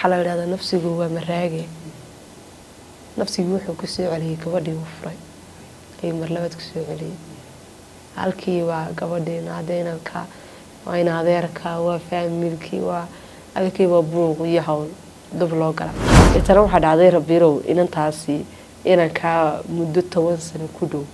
waxaa la idhahdaa nafsigu waa maraage nafsigii wuxuu ku soo celiyey gabadhii uu furay ayuu marlabaad ku soo celiyey halkii waa gabadhiina adeynanka waa in adeerka waa faamilkii waa halkii waa buuq iyo hawl dub loo gala itana waxaa dhacday rabirow inantaasi inankaa muddo toban sano ku dhow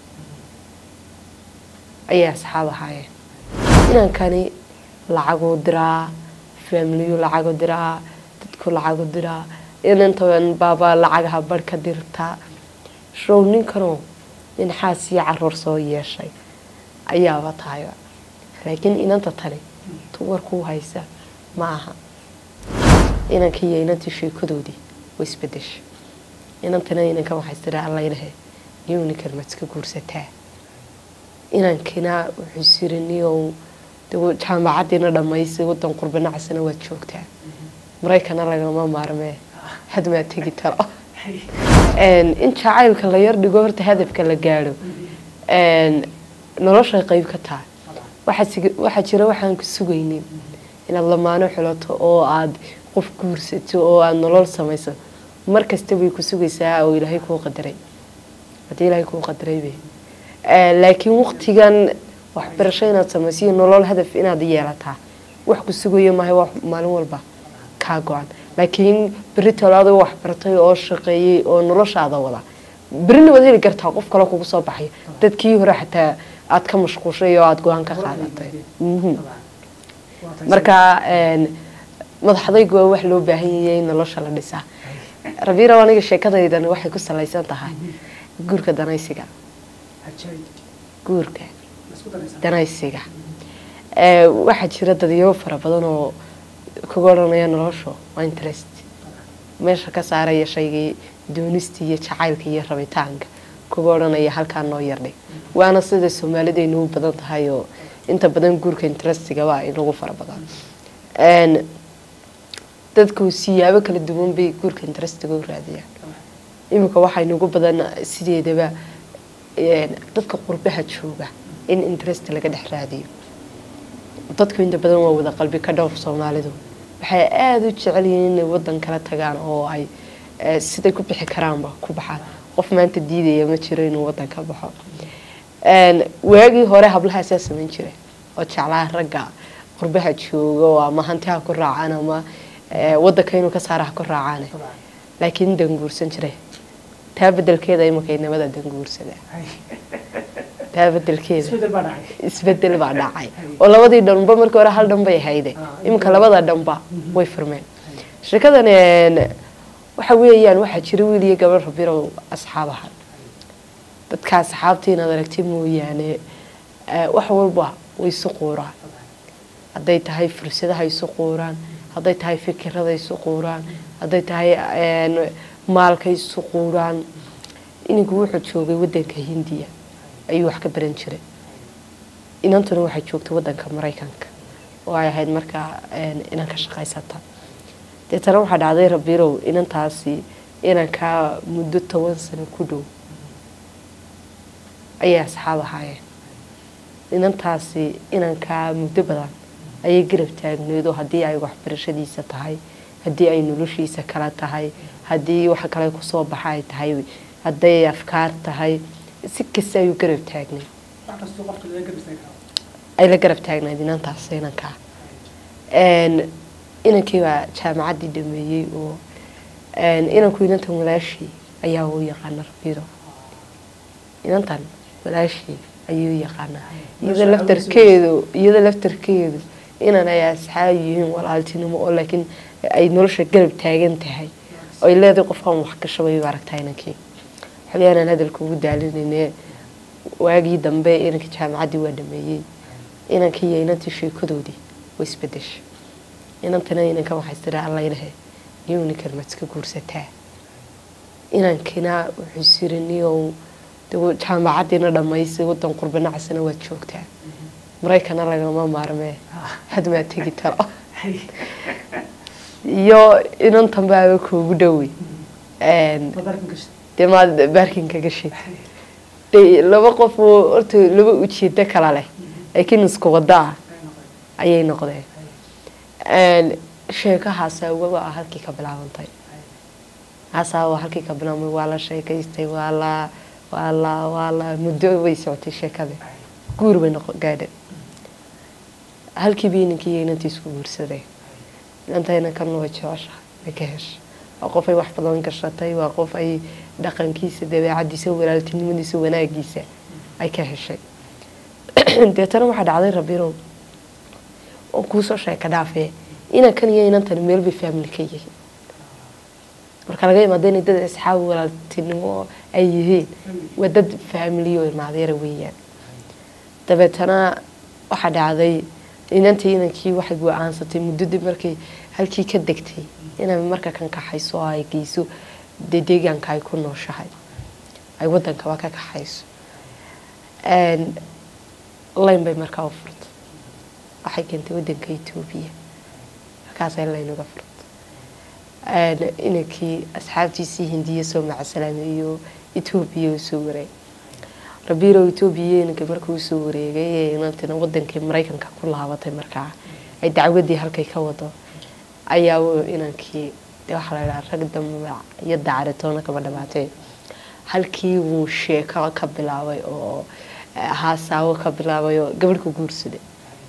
ayay asxaab ahaayeen inankani lacaguu diraa faamiliyu lacagu diraa dadku lacagu diraa inantan baabaa lacagaha barh ka dirtaa show ninkanoo nin xaas iyo caruur soo yeeshay ayaaba tahayba laakiin inanta tani tuwarkuu haysa ma aha inankii iyo inantii sheekadoodii way isbedeshay inantana inankan waxay tiraa allaynahe niyow ninkan maad iska guursataa inankina wuxuu siri niyow jaamacadiina dhammaysay wadan qurbanacasana waad joogtaa maraykana lagama maarmee hadmaa tegi taro in jacaylka la yar dhigo horta hadafka la gaadho noloshay qeyb ka tahay waxaa jira waxaan ku sugaynin inaad lamaano xulato oo aad qof guursato oo aada nolol samayso mar kasta bay ku sugaysaa oo ilaahay kuu qadaray haddii ilaahay kuu qadaraybe laakiin waqtigan waxbarasho inaad samayso iyo nolol hadaf inaad yeelataa wax ku sugayo maaha wax maalin walba kaa go-an laakiin beri tolaado waxbartay oo shaqeeyey oo noloshaada wada berina waad heli kartaa qof kale kugu soo baxay dadkii hore xataa aad ka mashquushay oo aada go-aan ka qaadatay marka madaxdaygu waa wax loo baahan yayay nolosha la dhisaa rabirow aniga sheekadaydan waxay ku salaysan tahay guurka danaysiga guurka danaysiga waxaa jira dadyo fara badan oo kaga odhanaya noloshu waa interest meesha ka saaraya shaygii doonista iyo jacaylka iyo rabitaanka kaga odhanaya halkaa noo yardhig waana sida soomaalidaynu u badan tahay oo inta badan guurka interestigaba inagu fara badan dadku siyaabo kala duwan bay guurka interestiga u raadiyaan iminka waxaa inagu badan sideedaba dadka qurbaha jooga in interest laga dhex raadiyo dadku inta badan waa wada qalbi ka dhowr soomaalidu waxay aada u jecel yihiin inay wadan kala tagaan oo ay siday ku bixi karaanba ku baxaan qof maanta diidaya ma jiro inuu wadan ka baxo waagii hore hablahaasaa samayn jira oo jeclaa ragga qurbaha jooga oo ama hanti ha ku raacaan ama wadanka inuu ka saara ha ku raacaan laakiin danguursan jira taa bedelkeeda imanka inamada danguursada taa bedelkeeda isbedel baa dhacay oo labadii dhanba markii hore hal dhan bay hayde iminka labada dhanba way furmeen sheekadan waxa weeyaan waxaa jira wiil iyo gabadh rabirow asxaab ahaan dadka asxaabta inaad aragti mooyaane wax walba way isu quuraan hadday tahay fursadaha isu quuraan hadday tahay fikirada isu quuraan hadday tahay maalka isu quuraan ininku wuxuu joogay wadanka hindiya ayuu wax ka baran jiray inantuna waxay joogtay wadanka maraykanka oo ay ahayd markaa inan ka shaqaysata deetana waxaa dhacday rabirow inantaasi inankaa muddo toban sano ku dhow ayay asxaab ahaayeen inantaasi inankaa muddo badan ayay garab taagneyd oo haddii ay waxbarashadiisa tahay haddii ay noloshiisa kala tahay haddii wax kale kusoo baxa ay tahay hadday afkaar tahay si kasta ayuu garab taagnay ay la garab taagnayd inantaas inankaa inankii baa jaamacaddii dhameeyey oo inanku inantan walaashii ayaa u yaqaana rabiro inantan walaashii ayuu u yaqaanaa iyada laftarkeedu iyada laftarkeedu inan ay asxaab yihiin walaaltinimo oo laakiin ay nolosha garab taagan tahay oy leedahay qofkan wax gashabay aragtaa inankii xolyaanaan hadalka ugu daalinayne waagii dambe inankii jaamacaddii waa dhameeyey inankii iyo inantii sheekadoodii way isbedeshay inantana inankan waxay tiraa allaynahe niyow ninkan maad iska guursataa inankina wuxuu siri niyow jaamacadiina dhammaysay wadan qurbanacasana waad joogtaa maraykana lagama maarmee hadmaa tegi taro iyo inantan baaba kuugu dhowey dee maad baarkinka gashid de laba qof oo horta laba ujeedo kala leh laakiin isku wada ah ayay noqdeen sheeko haasaawa waa halkii ka bilaabantay haasaawa halkii ka bilaabmay waa la sheekaystay waa la waa la waa la muddo way socotay sheekada guur bay noqo gaadha halkii bii ninkii iyo inantii isku guursaday inantayna kan waa jecesha way ka heshay waa qof ay wax badan gashatay waa qof ay dhaqankiisa dabeecadiisa walaaltinimadiisa wanaagiisa ay ka heshay deetana waxaa dhacday rabirow oo kuusoo sheeka dhaafee inan kan iyo inantan meel bay family ka yihiin marka laga imaado inay dad asxaab walaaltinimo ay yihiin waa dad faamiliyo ilmaadeera weeyaan dabeetana waxaa dhacday inantii inankii waxay go-aansatay muddadii markay halkii ka degtay inay marka kan kaxayso oo ay geyso dee deegaanka ay ku nooshahay ay wadankaba ka kaxayso layn bay markaa u furtay waxay keentay wadanka etoobiya markaasay layn uga furtay inankii asxaabtiisii hindiya soo macasalaamay iyo etoobiya usoo wareegay rabiirow etoobiya inanka markuu usoo wareegay ee inantina wadankii maraykanka ku laabatay markaa ay dacwadii halkay ka wado ayaa inankii dee waxaa la idhaha rag damac iyo dacaritoona kama dhamaatee halkii wuu sheeko ka bilaabay oo haasaawo ka bilaabay oo gabadh ku guursaday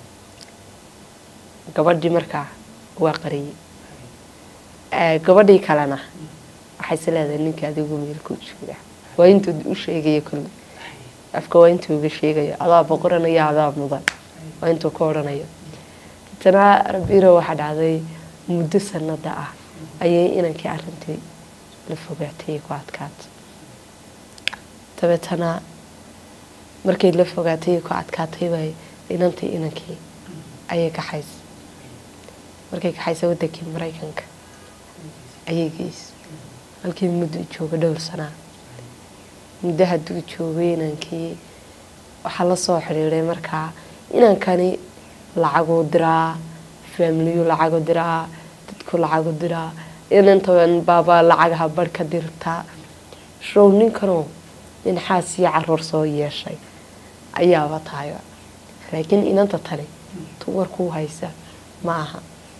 gabadhii markaa waa qariyey gabadhii kalena waxayse leedahay ninka adigu meelkuu jooga waa intuu u sheegaya kulli afka waa intuu uga sheegayo adaa boqoranaya adaa mudan waa intuu ka odhanayo tana rabiiro waxaa dhacday muddo sanada ah ayay inankii arintii la fogaatay ku adkaatay dabeetana markay la fogaatay ku adkaatay bay inantii inankii ayay kaxaysay markay kaxaysay wadankii maraykanka ayay geysay halkii muddo jooga dhowr sanaa muddo hadduu joogay inankii waxaa la soo xidhiiday markaa inankani lacaguu diraa faamiliyu lacagu diraa dadku lacagu diraa inantan baaba lacagaha barh ka dirtaa show ninkanoo nin xaas iyo caruur soo yeeshay ayaaba tahay laakiin inanta tani tu warkuu haysa ma aha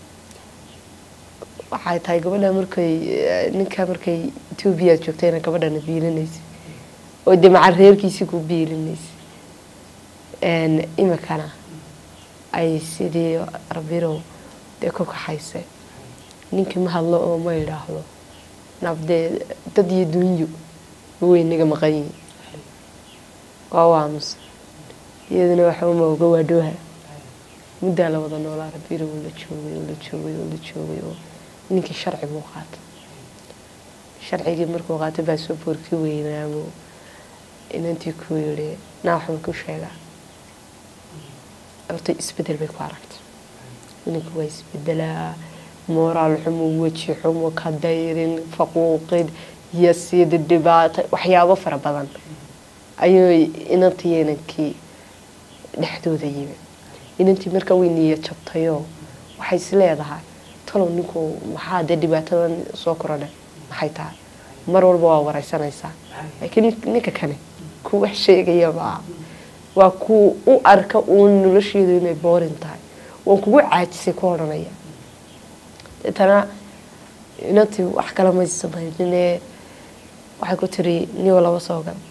waxay tahay gabadha markay ninka markay etoobiya joogtayna gabadhana biilinaysa oo dee maca reerkiisii ku biilinaysa imikana ay sidii rabirow dee ku kaxaysay ninkii ma hadlo oo ma idhaahdo nabdee dad iyo dunyo way naga maqan yihin waa waamusa iyaduna waxuma oga waadhooha muddaa la wada noolaa rabirow oo la joogay oo la joogay oo la joogay oo ninkii sharci buu qaatay sharcigii markuu qaatay baa soo boorkii weynaamo inantii ku yidhi naa waxaan ku sheegaa horta isbedel bay ku aragtay inanku waa isbedelaa mooraal xumo weji xumo ka dayrin faquuqid iyo sida dhibaata waxyaabo fara badan ayuu inantii inankii dhexdooda yimi inantii markaa way niya jabtayoo waxay is leedahay talow ninku maxaa dee dhibaatadan soo korodha maxay tahay mar walba waa wareysanaysaa laakiin ninka kane ku wax sheegaya maa waa ku u arka uun nolosheedu inay boorin tahay waan kugu caajisay ku odhanaya deetana inantii wax kale may samaynine waxay ku tiri niyo laba soo gal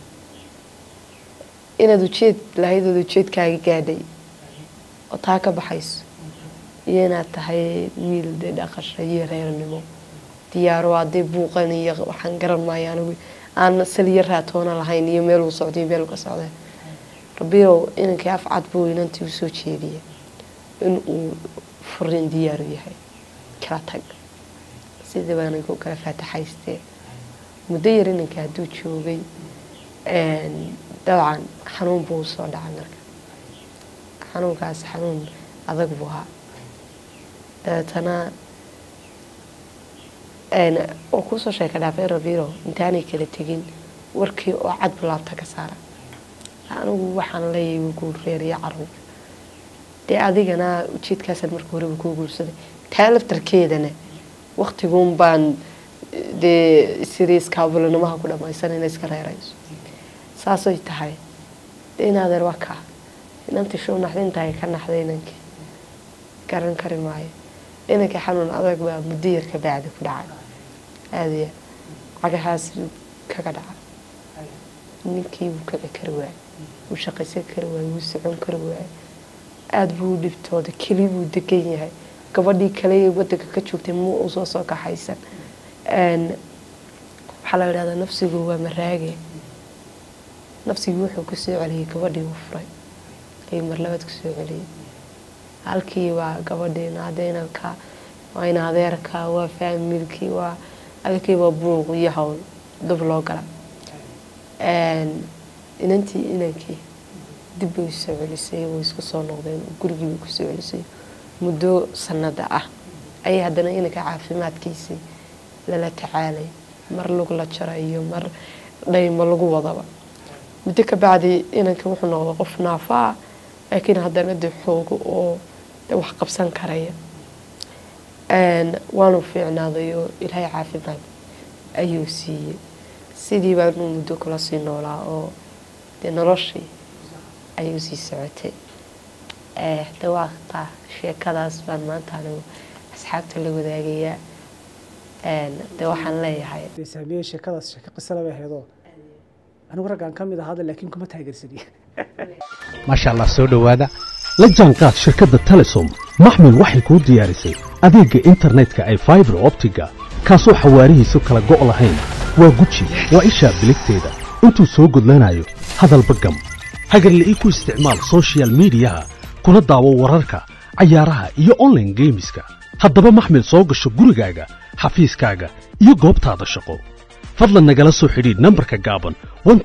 inaad ujeed lahayd ood ujeedkaaga gaadhay oo taa ka baxayso iyo inaad tahay wiil dee dhaqasha iyo reernimo diyaaro haddee buuqan iyo waxaan garan maayo anigu aan saliyo raatoona lahayn iyo meel uu socday meel ka socday rabirow inankii afcad buu inantii usoo jeediyay in uu furin diyaaru yahay kala tag sidii baanay ku kala faataxaystee muddo yar inanka hadduu joogay dabcan xanuun buu usoo dhacay marka xanuunkaas xanuun adag buu ahaa dabeetana oo kuusoo sheeka dhaafay rabiro intaanay kala tegin warkii oo cad bulaabta ka saara anigu waxaan leeyahay wuu guur reer iyo caruur dee adigana ujeedkaasaan marka horeba kuu guursaday taa laftarkeedana waktiguun baan dee siriiskaabulanamaha ku dhamaysan ina iska reerayso saasay tahay dee inaadeer waa kaa inantii show naxdintahay ka naxday inankii garan kari maayo inankii xanuun adag baa muddo yar ka bacdi ku dhacay aada iyo cagahaas buu kaga dhacay ninkii wuu kici kari waayey wuu shaqaysan kari waayey wuu socon kari waayey aada buu u dhibtooday keli buu degan yahay gabadhii kale ee wadanka ka joogtay muu u soo soo kaxaysan waxaa la yidhahdaa nafsigu waa maraage nafsigii wuxuu ku soo celiyey gabadhii uu furay ayuu marlabaad ku soo celiyey halkii waa gabadhiina adeynanka waa in adeerka waa faamilkii waa adakii waa buuq iyo hawl dub loo gala inantii inankii dib bay usoo celisay way isku soo noqdeen gurigii bay kusoo celisay muddo sanada ah ayay haddana inanka caafimaadkiisii lala tacaalay mar lagu la jarayo mar dhaymo lagu wadaba muddo ka bacdi inanka wuxuu noqday qof naafa ah laakiin haddana dee xoogo oo wax qabsan karaya waanu fiicnaaday oo ilaahay caafimaad ayuu siiyey sidii baanu muddo kula sii noolaa oo dee noloshii ayuu sii socotay de waa taa sheekadaas baan maanta anigu asxaabta la wadaagayaa de waxaan leeyahay saamiye sheekadaas sheeko qisale bay ahaydoo anigu raggaan ka mid ahaada laakiin kuma taageersaniye maasha allah soo dhowaada la jaanqaad shirkadda telesom maxmil waxay kuu diyaarisay adeegga internetka ay faibar optiga kaasoo xawaarihiisu kala go' lahayn waa guji waa ishaa biligteeda intuu soo gudlanayo hadalba gam hagarle ii ku isticmaal sochial midiyaha kuna daawo wararka cayaaraha iyo onlaine geemiska haddaba maxmil soo gasho gurigaaga xafiiskaaga iyo goobtaada shaqo fadlan nagala soo xidhiidh nambarka gaaban